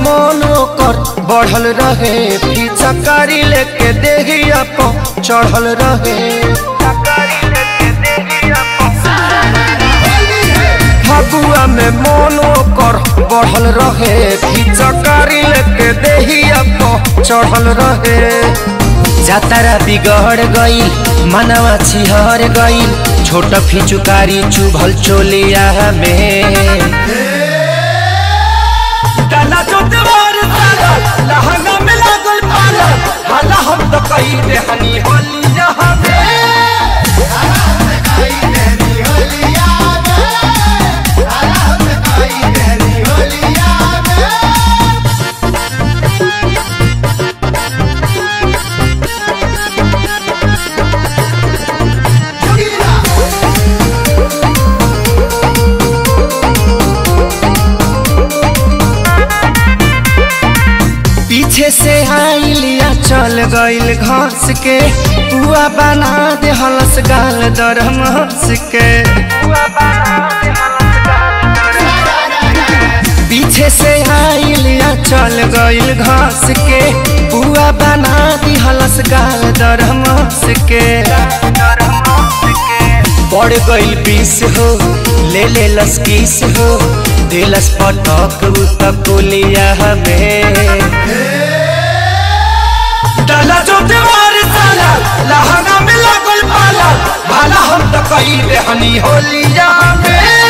मन ओकर बढ़ल रहे पिचकारी लेके देहिया पो चढ़ल रहे फगुआ में मन ओकर बढ़ल रहे पिचकारी लेके देहिया पो चढ़ल रहे जातारा बिगड़ गईल मनवा छिहर गईल छोट फिचुकारी चुभल चोलिया में डाला जो देवर साला लहंगा में लागल पाला हाला हम तो कही दे हनी होली यहाँ पे पीछे से आइलिया चल गईल घस के पुआ बना दे हलस गाल दरम हंस के पीछे से आइलिया चल गईल घस के पुआ बना दी हलस गाल दरम हंस के पड़ गईल बीस हो ले ले लस किस हो दिलस पटक उतकुलिया हमें डाला जो देवर साला लहंगा में लागल पाला हाला हम तो कही दे हनी होली यहाँ पे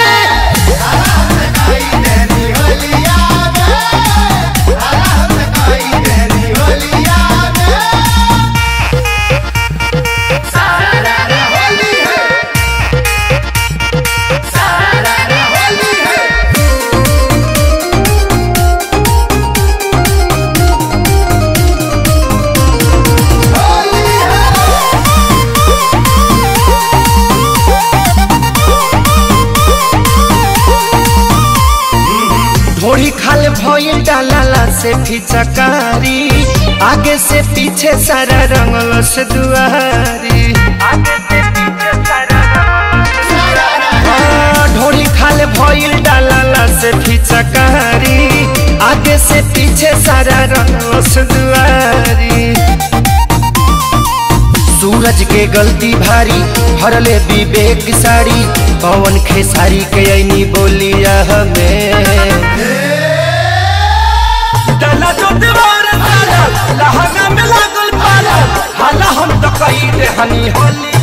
ढोरी खाल भइल डालाला से फिचकारी आगे से पीछे सारा रंगल से दुआरी हाँ, ढोरी खाल भइल डालाला से फिचकारी आगे से पीछे सारा रंगल से दुआरी सूरज के गलती भारी हरले विवेक साड़ी पवन खेसारी के ऐनी बोलिया हमें डाला जो देवर साला लहंगा में लागल पाला हाला हम तो कही दे हनी होली